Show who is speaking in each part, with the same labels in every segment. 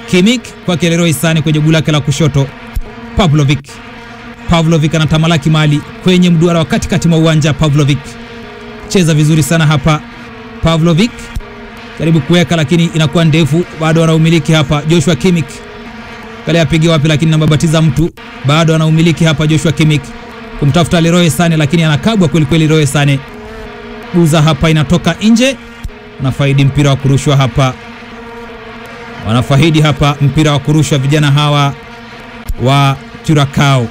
Speaker 1: Kimik kwake Leroy Sane kwenye guu lake la kushoto. Pavlovic, Pavlovic anatamalaki mali kwenye mduara wa katikati mwa uwanja. Pavlovic cheza vizuri sana hapa. Pavlovic jaribu kuweka, lakini inakuwa ndefu, bado anaumiliki hapa. Joshua Kimik kale apige wapi, lakini nambabatiza mtu, bado anaumiliki hapa. Joshua Kimik kumtafuta Leroy Sane, lakini anakabwa kweli kweli. Leroy Sane guza hapa, inatoka nje. Wanafaidi mpira wa kurushwa hapa, wanafaidi hapa mpira wa kurushwa vijana hawa wa Curacao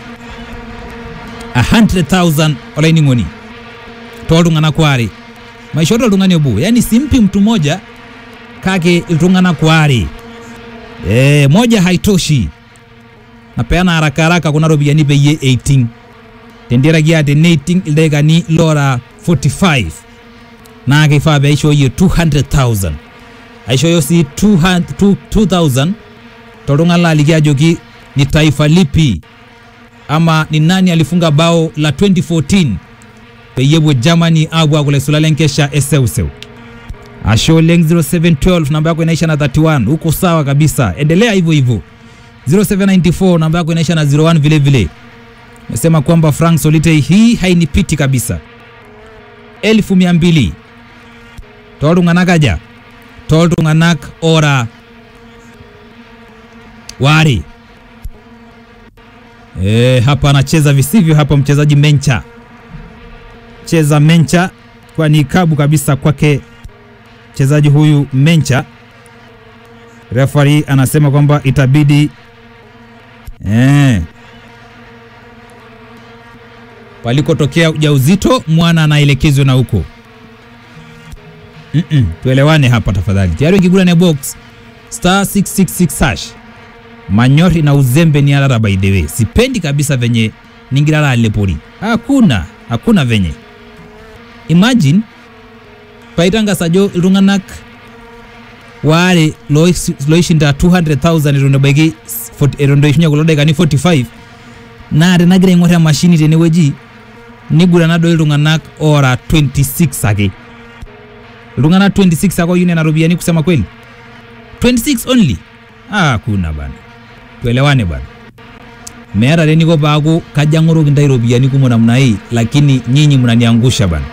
Speaker 1: 100,000 olaining'oni toltung'ana kwari maisho toltung'ani obo yani simpi mtu moja kake iltung'ana kwari e, moja haitoshi napeana haraka haraka kuna ropiyiani peyie 18 tendiaraki ate 18 ildaikani lora 45 naa keifaa peishooyie 200,000 aishooyo sii 200 2000 toltung'ani laaliki ajoki ni taifa lipi ama ni nani alifunga bao la 2014 peyie epuo Germany apuo akula isula lenkesha eseuseu. Ashe oleng 0712 namba yako inaisha na 31, uko sawa kabisa, endelea hivyo hivyo. 0794 namba yako inaisha na 01 vile vile. Nasema kwamba Frank Solite hii hainipiti kabisa. elfu mia mbili toltung'anak aja toltung'anak ora wari E, hapa anacheza visivyo hapa mchezaji Mencha cheza Mencha kwa ni kabu kabisa kwake mchezaji huyu Mencha. Referee anasema kwamba itabidi e, palikotokea ujauzito mwana anaelekezwa na huko. Mm -mm, tuelewane hapa tafadhali. Tayari ukigura box star 666 hash manyori na uzembe ni alala by the way. Sipendi kabisa venye ningilala lepori. Hakuna, hakuna venye. Imagine paitanga sajo iltung'anak waare loishinda 200,000 eton ebaiki eton eishunye kulo daikani 45 naa tenagira aing'or emashini tenewueji nigurana doi iltung'anak ora 26 ake iltung'anak 26 ake oyieu nena ropiyiani kusema kweli 26 only ah, kuna bana tuelewane bana meeta teniko paaku kaja ng'oroki ntai ropiyiani kumok namna hii lakini nyinyi mnaniangusha bana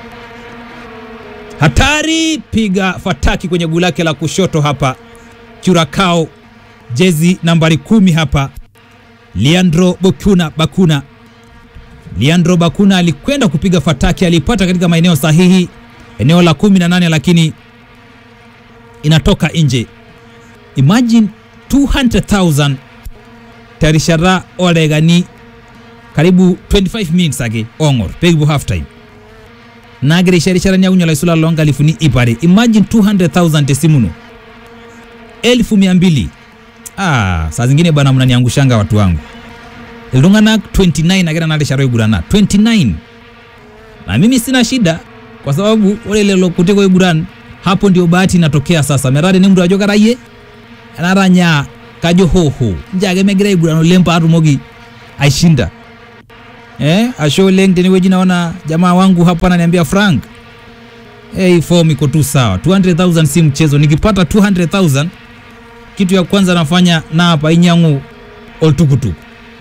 Speaker 1: hatari piga fataki kwenye guu lake la kushoto hapa Curacao jezi nambari kumi hapa Leandro Bakuna Bakuna Leandro Bakuna alikwenda kupiga fataki alipata katika maeneo sahihi eneo la kumi na nane lakini inatoka nje imagine 200,000 terishata oldakikani karibu 25 minutes ake ong'or pekipuo half time nagira aisho erishata niakunye olaisula loonkalifuni ip are imagine 200,000 tesimuno elfu mia mbili ah, saa zingine bana mnaniangushanga watu wangu iltung'anak 29 agira na rishata oigurana 29 na mimi sina shida kwa sababu ore lelo kutik oiguran hapo ndio bahati inatokea sasa metaa tenemtu ajo karayie enaranya kajo hoho nje ake megira aiguran oleng paatumoki aishinda eh, ashe oleng tenewueji naona jamaa wangu hapa ananiambia Frank hey, form iko tu sawa 200,000 si mchezo nikipata 200,000 kitu ya kwanza nafanya na hapa inyangu oltukutuku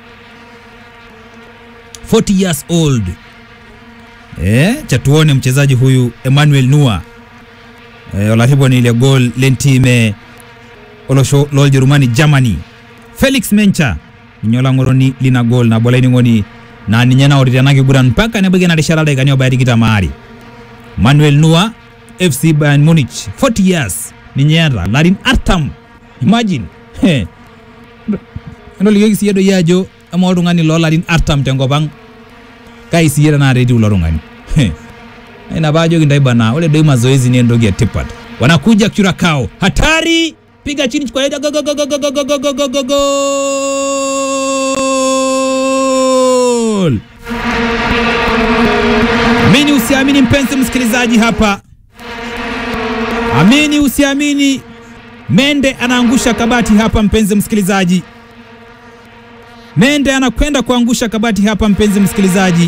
Speaker 1: 40 years old eh, cha tuone mchezaji huyu Emmanuel Nua eh, olariponi ile gol lentime olosho loljerumani Germany Felix Mencha ninye olang'oroni lina gol nabo laining'oni naa ninye naorita ena kiguran mpaka nebaiki ena rishata dakikani obaya tikitam aare Manuel Nua FC Bayern Munich 40 years ninye eeta larin artam imagine He. entolikioki siiyie doi ajo ama oltung'ani loolarin artam tenkop ang kai siiyie tenakata etiu ilo tung'ani He. ina paajoki ntai bana ore doi mazoezi ni entoki etipat wanakuja Curacao hatari piga chini kwa go, go, go, go, go, go, go, go, go, go, go, goal! Amini usiamini, mpenzi msikilizaji, hapa amini usiamini, Mende anaangusha kabati hapa, mpenzi msikilizaji. Mende anakwenda kuangusha kabati hapa, mpenzi msikilizaji.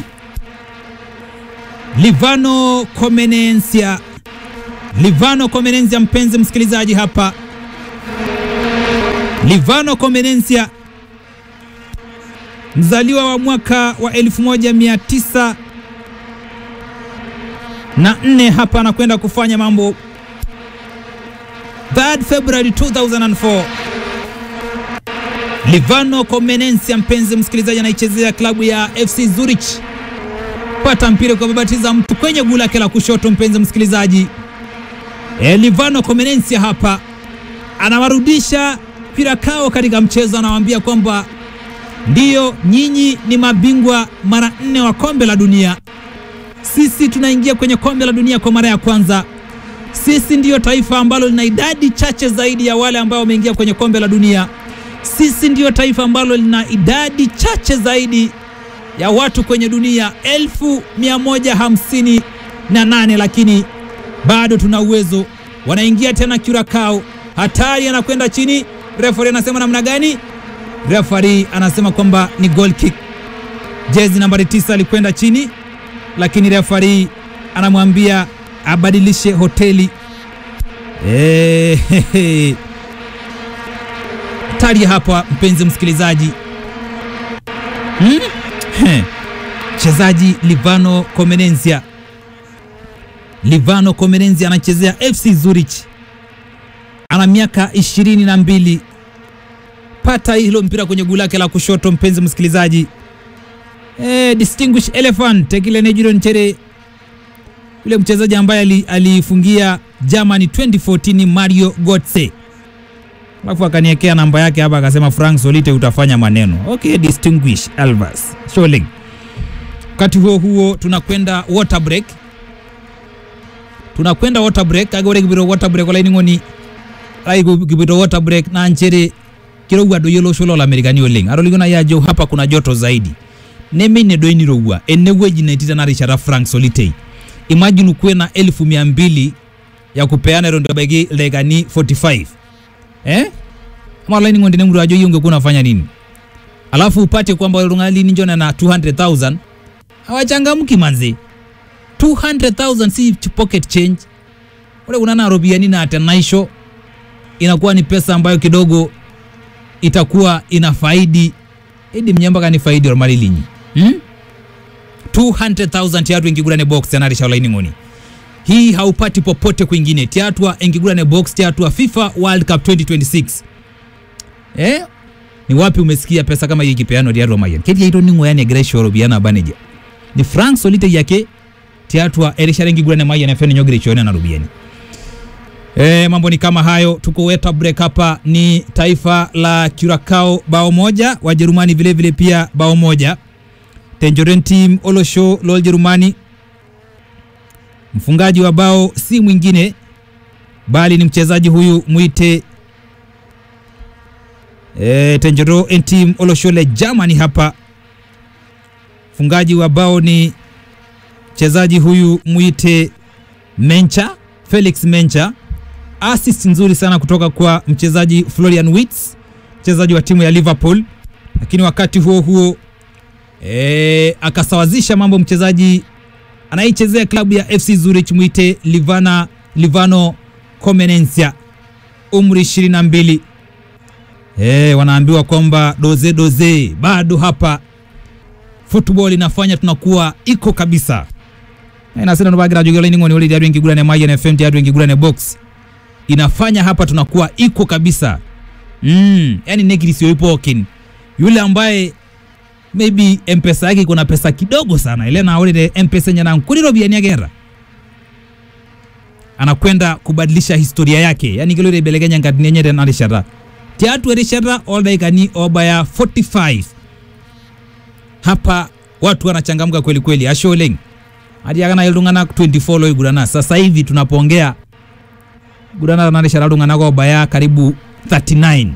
Speaker 1: Livano Comenencia, Livano Comenencia, mpenzi msikilizaji, hapa Livano Comenencia mzaliwa wa mwaka wa 1900 na nne hapa anakwenda kufanya mambo 3 February 2004. Livano Comenencia, mpenzi msikilizaji, anaichezea klabu ya FC Zurich. Pata mpira kwa babatiza mtu kwenye guu lake la kushoto, mpenzi msikilizaji. E, Livano Comenencia hapa anawarudisha mpira kao katika mchezo, anawaambia kwamba ndiyo, nyinyi ni mabingwa mara nne wa kombe la dunia. Sisi tunaingia kwenye kombe la dunia kwa mara ya kwanza. Sisi ndiyo taifa ambalo lina idadi chache zaidi ya wale ambao wameingia kwenye kombe la dunia. Sisi ndiyo taifa ambalo lina idadi chache zaidi ya watu kwenye dunia elfu mia moja hamsini na nane lakini bado tuna uwezo. Wanaingia tena Curacao, hatari, anakwenda chini. Refari anasema namna gani? Refari anasema kwamba ni goal kick. Jezi nambari tisa alikwenda chini, lakini refari anamwambia abadilishe hoteli. Eh, hehe. Hatari hapa, mpenzi msikilizaji. Hmm? He. Mchezaji Livano Comenencia Livano Comenencia anachezea FC Zurich, ana miaka ishirini na mbili. Pata hilo mpira kwenye guu lake la kushoto, mpenzi msikilizaji. E, distinguished elephant Tekile Nejiro Nchere, yule mchezaji ambaye alifungia Germany 2014 Mario Götze, alafu akaniekea namba yake hapa akasema Frank Solite utafanya maneno. Okay, distinguished Elvas Scholing. Wakati huo huo tunakwenda water break tunakwenda water break agore kibiro water break ola iningoni ai kibiro water break na nchere kirogwa do yelo sholo la amerikani oleng aroligona yajo hapa kuna joto zaidi neme ne do ni rogwa ene weji na tita na Richard Frank Solitei imagine ukuwe na elfu mia mbili ya kupeana rondo bagi legani 45 eh ama ola iningoni ne murajo yunge kuna fanya nini alafu upate kwamba rungali ninjona na 200,000 hawachangamki manzi 200,000 si pocket change. Ule unana robiani na atenaisho inakuwa ni pesa ambayo kidogo itakuwa ina faidi idi mnyamba kani faidi or mali linyi hmm? 200,000 tiatu ingigurane box tanarisha ulaini ngoni hii haupati popote kwingine tiatwa ingigurane box tiatwa FIFA World Cup 2026 eh ni wapi umesikia pesa kama hii ikipeanwa diaro mayan keti ito ningo yani gresho robiana baneja ni Frank Solite yake tiatwa erishara ingigurane mayan FN nyogire chone na rubiani E, mambo ni kama hayo. Tuko weta break hapa, ni taifa la Curacao bao moja, Wajerumani vile vile pia bao moja. Tangerine Team Olosho lol Jerumani, mfungaji wa bao si mwingine bali ni mchezaji huyu mwite e, Tangerine Team Oloshole Germany hapa, mfungaji wa bao ni mchezaji huyu mwite Mencha Felix Mencha assist nzuri sana kutoka kwa mchezaji Florian Wirtz, mchezaji wa timu ya Liverpool, lakini wakati huo huo e, akasawazisha mambo mchezaji anayechezea klabu ya FC Zurich mwite Livana Livano Comenencia, umri 22. E, wanaambiwa kwamba doze doze bado hapa football inafanya tunakuwa iko kabisa inasema ndo bagira jogela ingoni wali diadu ingigura ne maji na FM diadu ingigura ne box inafanya hapa tunakuwa iko kabisa mm, yani negri sio ipo kin yule ambaye maybe mpesa yake kuna pesa kidogo sana ile na wale mpesa nyana nkuliro biani agera anakwenda kubadilisha historia yake yani kile ile belegenya ngatini nyere na rishara tiatu rishara all daikani obaya 45 hapa watu wanachangamka kweli kweli asholeng hadi akana iltung'anak 24 loigurana sasa hivi tunapoongea gurana narishara iltung'anak obaya karibu 39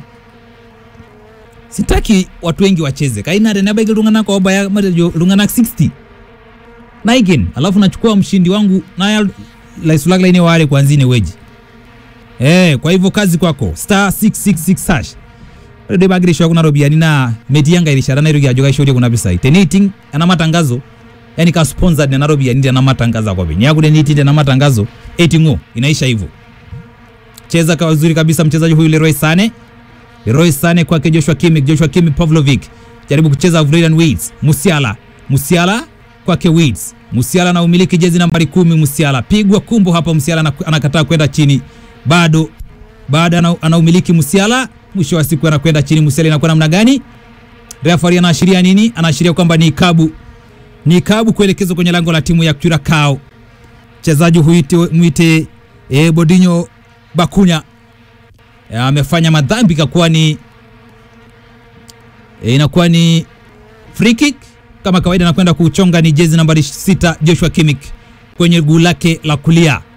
Speaker 1: sitaki watu wengi wacheze kaina tenebaiki iltung'anak obaya matejo iltung'anak 60 naiken alafu nachukua mshindi wangu naya laisulak laini ware kwanzine weji eh kwa hivyo kazi kwako star 666 hash ore doi bagirishwa kuna robiani na metiyanga irishara nairoki ajo kaishorie kuna pisai teniiting ena matangazo yani ka sponsored nena ropiani tena matangazo akope niaku teniiting tena matangazo eting'o inaisha hivyo cheza kwa uzuri kabisa mchezaji huyu Leroy Sane Leroy Sane kwake Joshua Kimmich, Joshua Kimmich Pavlovic jaribu kucheza Vrilian Wirtz, Musiala, Musiala kwake Wirtz, Musiala na umiliki jezi nambari kumi. Musiala pigwa kumbo hapa, Musiala ana- anakataa kwenda chini, bado bado ana, ana umiliki Musiala, mwisho wa siku anakwenda chini. Musiala inakuwa namna gani? Referee anaashiria nini? Anaashiria kwamba ni ikabu, ni ikabu kuelekezwa kwenye lango la timu ya Curacao. Mchezaji huite mwite e, Bodinho Bakunya E, amefanya madhambi ikakuwa ni e, inakuwa ni free kick kama kawaida, anakwenda kuchonga ni jezi nambari sita Joshua Kimmich kwenye guu lake la kulia.